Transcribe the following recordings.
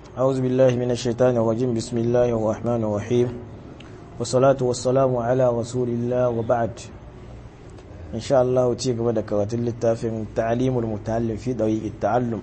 أعوذ بالله من الشيطان الرجيم بسم الله الرحمن الرحيم والصلاة والسلام على رسول الله وبعد إن شاء الله تيجي بدك كراتين للتافن تعليم المتعلم في طريق التعلم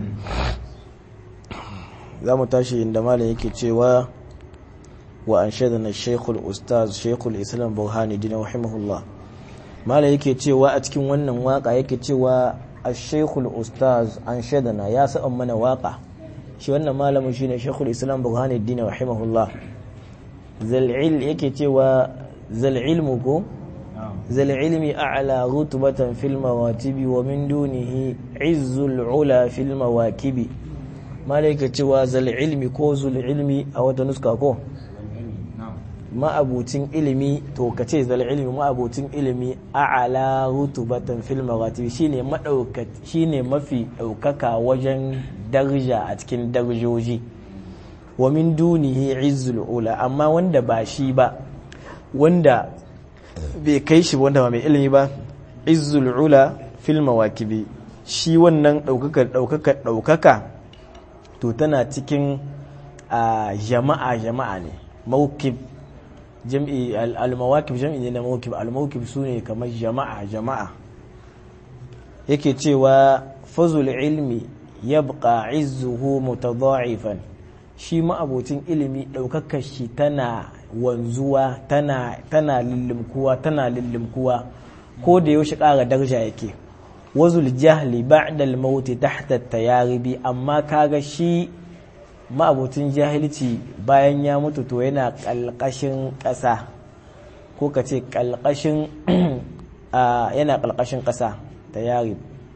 za mu tashi inda malam yake cewa wa an shaidana shekul ustaz shekul islam burhani dina rahimahullah malam yake cewa a cikin wannan waka yake cewa a shekul ustaz an shaidana ya sa'an mana waka shi wannan malamin shine shekul islam burhani dina rahimahullah zal'il yake cewa zal'ilmu ko zal'ilmi a'la rutubatan fil mawatibi wa min dunihi izzul ula fil mawakibi malaika cewa zal ilmi ko zul ilmi a wata nuska ko ma'abucin ilimi to ka ce zal ilmi ma'abucin ilimi a'ala rutubatan fil maratib shine madauka shine mafi daukaka wajen darja a cikin darjoji wa min dunihi izzul ula amma wanda ba shi ba wanda bai kai shi wanda ba mai ilimi ba izzul ula fil mawakibi shi wannan daukaka daukaka daukaka to tana cikin jama'a jama'a ne mawkib jam'i al-mawakib jam'i ne na mawkib al-mawkib sune kamar jama'a jama'a yake cewa fazul ilmi yabqa izzuhu mutadha'ifan shi ma'abocin ilimi daukakar shi tana wanzuwa tana tana lillimkuwa tana lillimkuwa ko da yaushe ƙara daraja yake wazul jahli ba'da al-maut tahta at-tayaribi amma kaga shi ma'abutin jahilci bayan ya mutu to yana kalkashin ƙasa ko ka ce kalkashin yana kalkashin ƙasa tayarib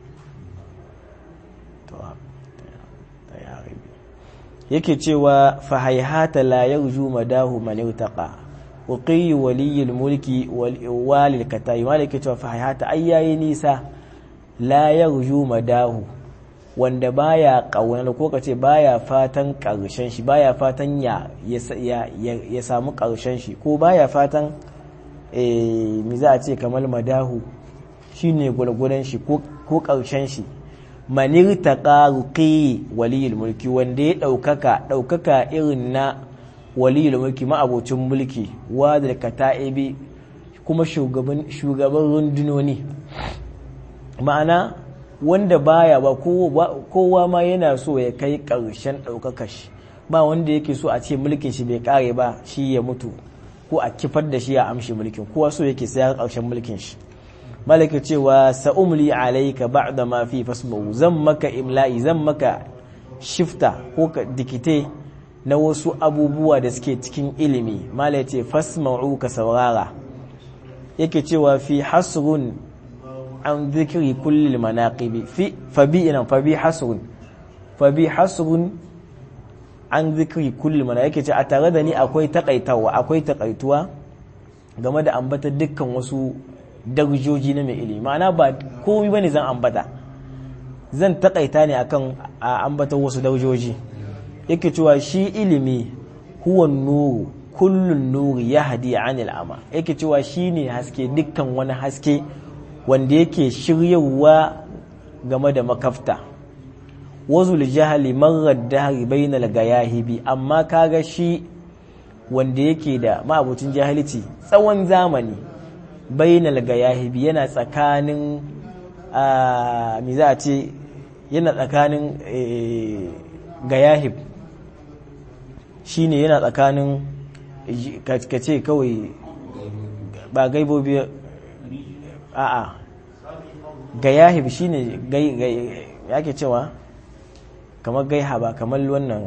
yake cewa fa hayhata la yarju madahu man yutaqa uqiy waliyul mulki wal walil katai malike cewa fa hayhata ayyayi nisa la yarju madahu wanda baya kaunar ko kace baya fatan karshen shi baya fatan ya ya samu karshen shi ko baya fatan eh mi za a ce kamar madahu shine gulgulan shi ko karshen shi manir taqaruqi waliyul mulki wanda ya daukaka daukaka irin na waliyul mulki ma'abocin mulki wadal kata'ibi kuma shugaban shugaban rundunoni ma'ana wanda baya ba kowa ma yana so ya kai ƙarshen ɗaukaka shi ba wanda yake so a ce mulkin shi bai ƙare ba shi ya mutu ko a kifar da shi ya amshi mulkin kowa so yake sai ƙarshen mulkin shi malaka cewa sa'umli alayka ba'da ma fi fasmu zan maka imla'i zan maka shifta ko dikite na wasu abubuwa da suke cikin ilimi malaka ce fasma'u ka saurara yake cewa fi hasrun an zikiri kullum manaqibi fi fabi ina fabi hasrun fabi hasrun an zikiri kullum mana yake ce a tare da ni akwai takaitawa akwai takaituwa game da ambata dukkan wasu darajoji na mai ilimi ma'ana ba komai bane zan ambata zan takaita ne akan a ambata wasu darajoji yake cewa shi ilimi huwa nuru kullun nuri yahdi anil ama yake cewa shine haske dukkan wani haske wanda yake shiryawa game da makafta wazul jahali marar dahari bainal gayahibi amma kaga shi wanda yake da ma'abucin jahilci tsawon zamani bainal gayahibi yana tsakanin a mi za a ce yana tsakanin gayahib shine yana tsakanin kace kawai ba gaibobi a'a ga yahib shine gai yake cewa kamar gaiha ba kamar wannan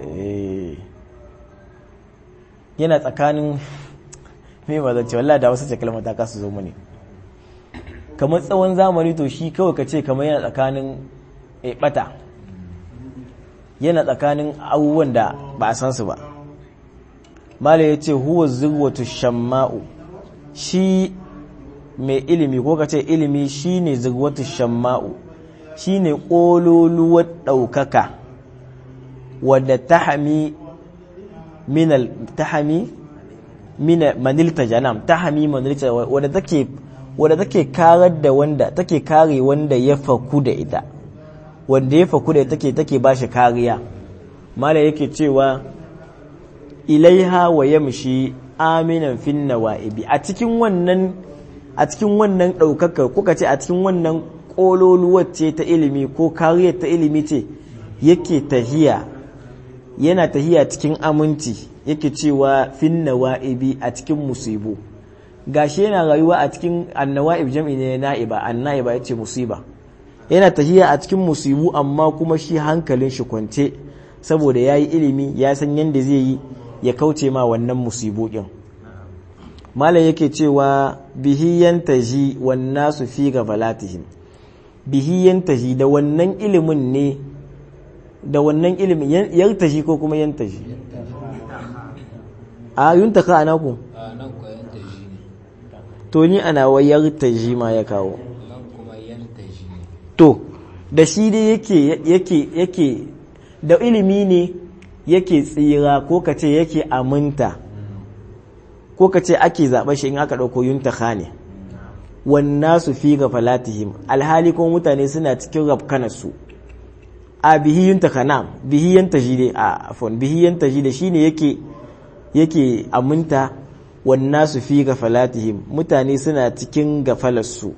yana tsakanin me ba zance wallah da wasu kalmar ta kasu zo mani kamar tsawon zamani to shi kawai ka ce kamar yana tsakanin bata yana tsakanin abubuwan da ba a san su ba mala ya ce huwa zirwatu shamma'u shi mai ilimi ko ka ce ilimi shine zirwatu shamma'u shine ƙololuwar ɗaukaka wadda tahami minal tahami mina manilta janam tahami manilta wadda take wadda take karar da wanda take kare wanda ya faku da ita wanda ya faku da ita take take bashi kariya mala yake cewa ilaiha wa yamshi aminan fin nawa'ibi a cikin wannan a cikin wannan ɗaukakar kuka ce a cikin wannan ƙololuwar ce ta ilimi ko kariyar ta ilimi ce yake tahiya yana tahiya cikin aminci yake cewa fin nawa'ibi a cikin musibu gashi yana rayuwa a cikin annawa'ib jam'i ne na'iba anna'iba yace musiba yana tahiya a cikin musibu amma kuma shi hankalin shi kwance saboda yayi ilimi ya san yanda zai yi ya kauce ma wannan musibu din malam yake cewa bihi yantaji wan nasu fi gafalatihim bihi yantaji da wannan ilimin ne da wannan ilimin yantaji ko kuma yantaji a yuntaka ana ku a nan ko yantaji ne to ni ana wayar taji ma ya kawo nan kuma yantaji ne to da shi dai yake yake yake da ilimi ne yake tsira ko ka ce yake aminta ko ka ce ake zaɓa shi in aka ɗauko yuntaka ne wannan su fi ga falatihim alhali kuma mutane suna cikin rafkanarsu a bihi yuntaka na bihi yantaji dai a afon bihi yantaji da shi ne yake yake aminta wannan su fi ga falatihim mutane suna cikin gafalarsu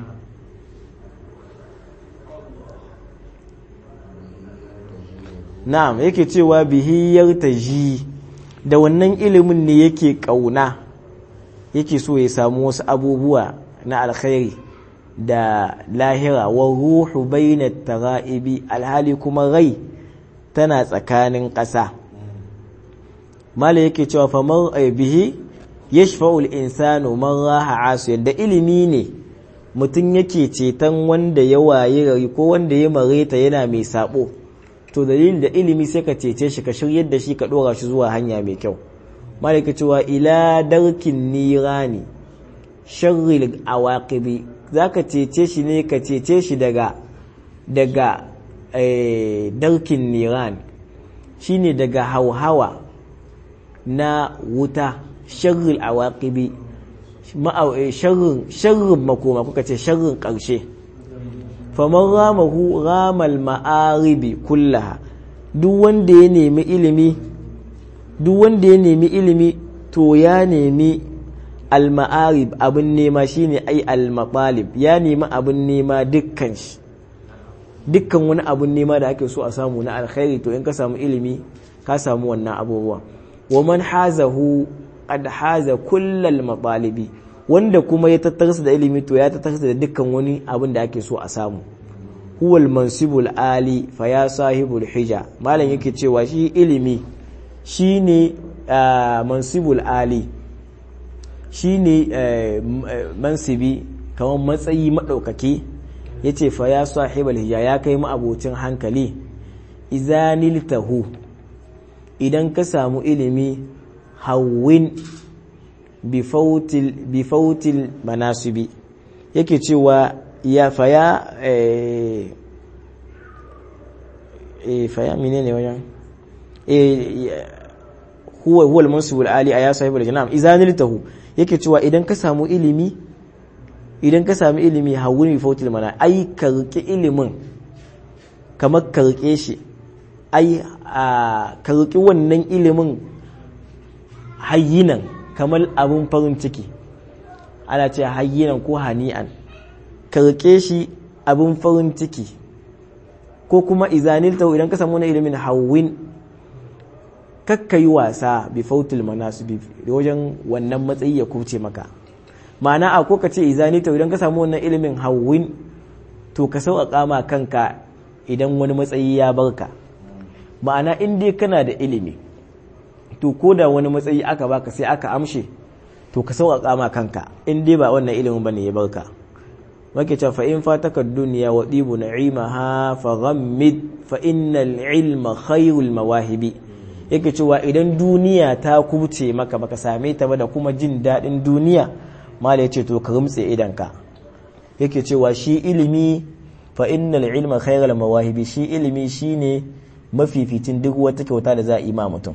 na'am yake cewa bihiyar taji da wannan ilimin ne yake kauna yake so ya samu wasu abubuwa na alkhairi da lahira wa ruhu bainat tara'ibi alhali kuma rai tana tsakanin ƙasa mala yake cewa famar bihi yashfa'ul insanu man raha asiyan da ilimi ne mutum yake ceton wanda ya waye gari ko wanda ya mareta yana mai sabo to dalilin da ilimi sai ka cece shi ka shiryar da shi ka dora shi zuwa hanya mai kyau malaka cewa ila darkin nirani sharril awaqibi zaka cece shi ne ka cece shi daga daga darkin niran shine daga hauhawa na wuta sharril awaqibi sharrin sharrin makoma kuka ce sharrin ƙarshe faman ramahu ramal ma'aribi kullaha duk wanda ya nemi ilimi duk wanda ya nemi ilimi to ya nemi al-ma'arib abin nema shine ai al-maqalib ya nemi abin nema dukkan shi dukkan wani abin nema da ake so a samu na alkhairi to in ka samu ilimi ka samu wannan abubuwa wa man hazahu qad haza kullal matalibi wanda kuma ya tattarsa da ilimi to ya tattarsa da dukkan wani abin da ake so a samu huwal mansibul ali fa ya sahibul hija malam yake cewa shi ilimi shine mansibul ali shine mansibi kamar matsayi madaukake yace fa ya sahibul hija ya kai mu abocin hankali izaniltahu idan ka samu ilimi hawwin bifautil manasibi yake cewa ya faya e faya mine ne wajen e huwa huwa al-mansibul ali aya sahibul janam izaniltahu yake cewa idan ka samu ilimi idan ka samu ilimi hawwin bifautil mana ai ka rike ilimin kamar ka rike shi ai ka rike wannan ilimin hayyinan kamar abin farin ciki ana ce hayyinan ko hani'an ka rike shi abin farin ciki ko kuma izanilta idan ka samu wani ilimin hawwin kakka yi wasa bi fautul manasibi da wajen wannan matsayi ya kuce maka ma'ana a ko ka ce izanilta idan ka samu wannan ilimin hawwin to ka sauƙaƙa ma kanka idan wani matsayi ya barka ma'ana in dai kana da ilimi to ko da wani matsayi aka baka sai aka amshe to ka sauƙaƙa ma kanka in dai ba wannan ilimin bane ya barka wake cewa fa in fataka dunya wa dibu na'imaha fa ghammid fa innal ilma khairul mawahibi yake cewa idan duniya ta kubce maka baka same ta ba da kuma jin daɗin duniya mala yace to ka rumtse idanka yake cewa shi ilimi fa innal ilma khairul mawahibi shi ilimi shine mafificin duk wata kyauta da za a yi ma mutum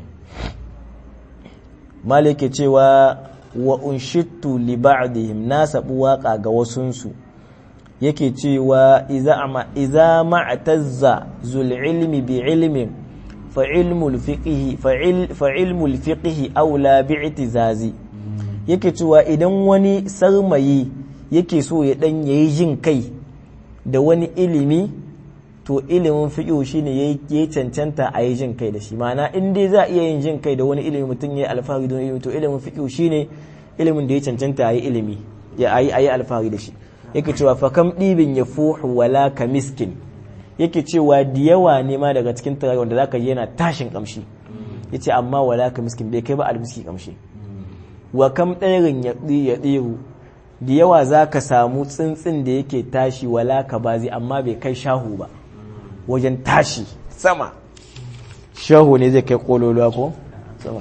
malike cewa wa unshittu li ba'dihim na sabu waka ga wasunsu yake cewa iza ma'tazza zul ilmi bi ilmin fa ilmul fiqhi fa ilmul fiqhi aula bi'tizazi yake cewa idan wani sarmayi yake so ya dan yayi jin kai da wani ilimi to ilimin fiqh shine yayi cancanta a yi jin kai da shi ma'ana in dai za a iya yin jin kai da wani ilimi mutum yayi alfahari don ilimi to ilimin fiqh shine ilimin da ya cancanta a yi ilimi ya ayi ayi alfahari da shi yake cewa fa kam dibin yafuhu wala ka miskin yake cewa da yawa ne ma daga cikin turare wanda zaka ji yana tashin kamshi yace amma wala ka miskin bai kai ba almiski kamshi wa kam ɗairin ya ɗiru da yawa za ka samu tsintsin da yake tashi wala ka bazi amma bai kai shahu ba wajen tashi sama shahu ne zai kai kololuwa ko sama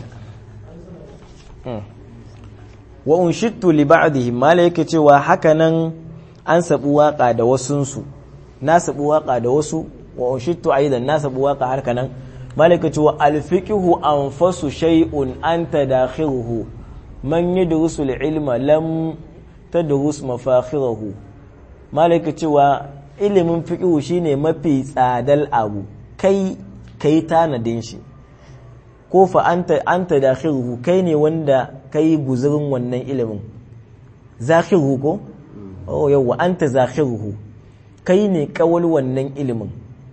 wa unshittu li ba'dihim mala yake cewa hakanan an sabu waka da wasunsu na sabu waka da wasu wa unshittu aidan na sabu waka har kanan mala yake cewa alfiqhu anfasu shay'un anta dakhiruhu man yadrusu al-ilma lam tadrus mafakhirahu mala yake cewa ilimin fiqhu shine mafi tsadal abu kai kai tanadin shi ko fa anta anta dakhiruhu kai ne wanda kai guzurin wannan ilimin zakhiruhu ko oh yawa anta zakhiruhu kai ne kawal wannan ilimin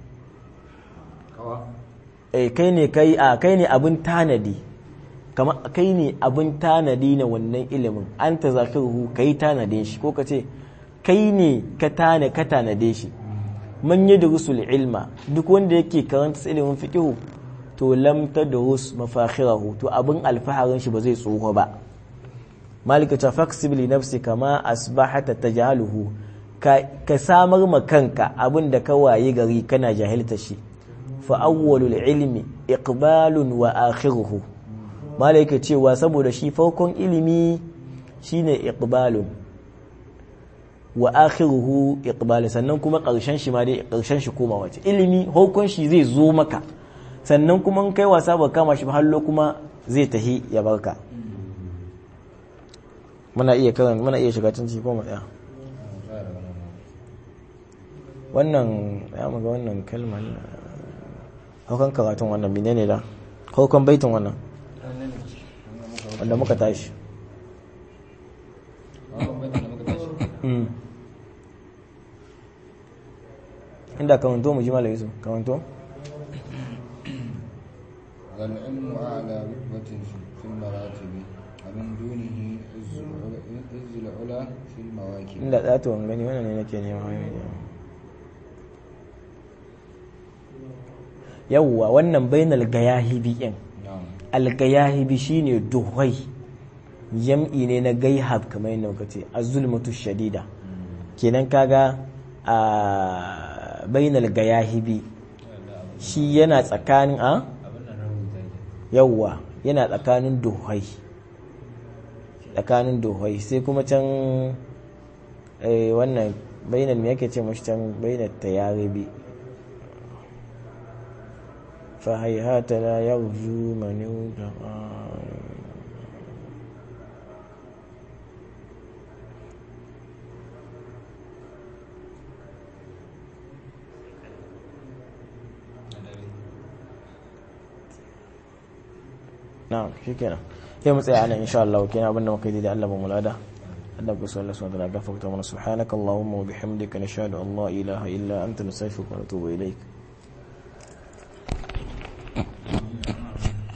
eh kai ne kai a kai ne abin tanadi kama kai ne abin tanadi na wannan ilimin anta zakhiruhu kai tanadin shi ko ka ce kai ne ka tana ka tanade shi man yadrusul ilma duk wanda yake karanta ilimin fiqh to lam tadrus mafakhirahu to abin alfaharin shi ba zai tsoho ba malika ta faksib li nafsi kama asbahata tajaluhu ka ka samar ma kanka abin da ka waye gari kana jahilta shi fa awwalul ilmi iqbalun wa akhiruhu malika cewa saboda shi farkon ilimi shine iqbalun wa akhiruhu iqbal sannan kuma karshen shi ma dai karshen shi komawa ce ilimi hukun shi zai zo maka sannan kuma in kai wasa ba kama shi ba hallo kuma zai tahi ya barka muna iya karan muna iya shiga cin ko mu tsaya wannan ya muga wannan kalma haukan karatun wannan menene da haukan baitin wannan wanda muka tashi inda kawanto mu ji malayi su kawanto والعلم أعلى رتبة في المراتب ومن دونه عز العلا في المواكب inda ɗato gani wannan ne nake nema yawwa wannan bainal gayahibi ɗin نعم algayahibi shine duhai jam'i ne na gaihab kamar yadda muka ce azulmatu shadida kenan kaga a bainal gayahibi shi yana tsakanin a yawwa yana tsakanin duhai tsakanin duhai sai kuma can eh, wannan bainal me yake ce mashi can bainal tayaribi فهيهات لا يرجو من يوتقى na'am shikenan sai mu tsaya anan insha Allah kenan abinda muka yi da Allah ba mulada Allah ku sallallahu alaihi wa sallam gafarta mana subhanakallahumma wa bihamdika nashhadu an la ilaha illa anta nastaghfiruka wa natubu ilaik